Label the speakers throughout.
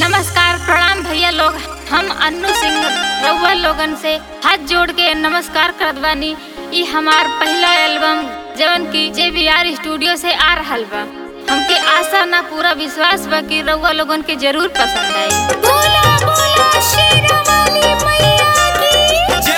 Speaker 1: नमस्कार प्रणाम भैया लोग हम अन्नू सिंह रउआ लोगन से हाथ जोड़ के नमस्कार करत बानी ई हमार पहला एल्बम जवन की जे बी आर स्टूडियो से आ रहल बा हमके आशा ना पूरा विश्वास बा कि रउआ लोगन के जरूर पसंद आई बोला बोला शेरवाली मैया की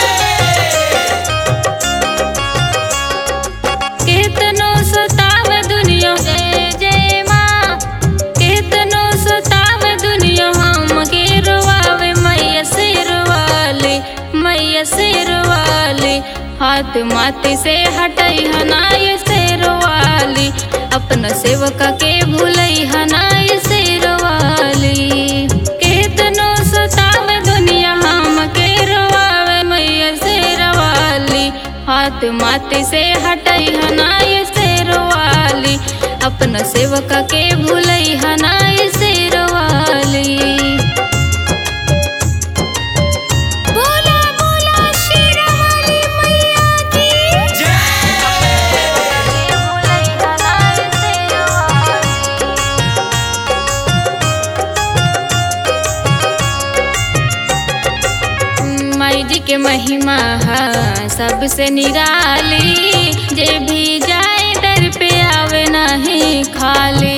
Speaker 1: केतनो सताव दुनिया जय जय माँ केतनो सताव दुनिया हम के रोवावे मैया शेरवाली मैया शेरवाली हाथ माथे से हटई हनाय शेरवाली अपना सेवका के भूलई हनाय शेरवाली केतनो सताव दुनिया हम के रोवावे मैया शेरवाली हाथ माथे से हटई हनाय शेरवाली अपना सेवका के भूलई हनाय शेरवाली बोला बोला शेरवाली मैया की भूलई हनाय शेरवाली माई जी के महिमा है सबसे निराली जे भी जाए दर पे आवे नहीं खाली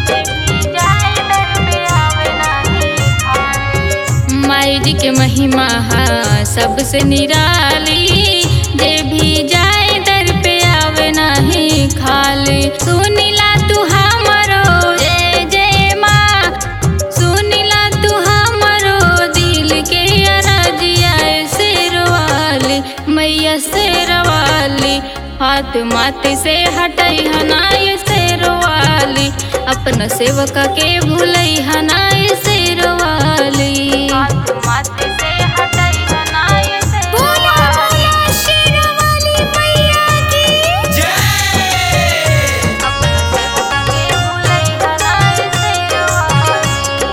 Speaker 1: माई जी के महिमा है सबसे निराली जे भी जाए दर पे आवे नहीं खाली सुनिला तू हमरो जय जय माँ सुनिला तू हमरो दिल के अरजिया शेरवाली मैया शेरवाली हाथ माथे से हटई हनाय शेरवाली अपना सेवका के भूलई हनाय शेरवाली हाथ माथे से हटई हनाय शेरवाली शेरवाली मैया की अपना सेवका के भूलई हनाय शेरवाली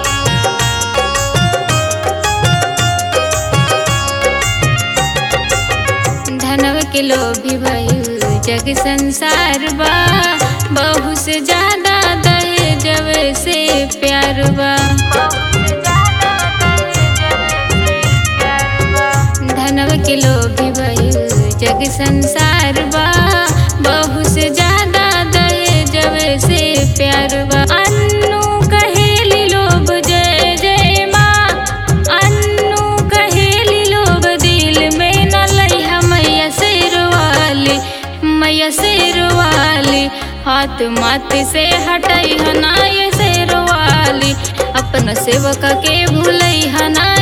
Speaker 1: धनव के लोभी भइल जग संसार बा बहु से ज्यादा दहेजव से प्यार बा धनव के लोभी भइल जग संसार बा बहु से ज्यादा दहेजव से प्यार बा अन्नू कहेली लोभ जय जय माँ अन्नू कहेली लोभ दिल में न लइहा मैया शेरवाली मैया शेरवाली हाथ माथे से हटई हनाय शेरवाली अपना सेवका के भूलई हनाय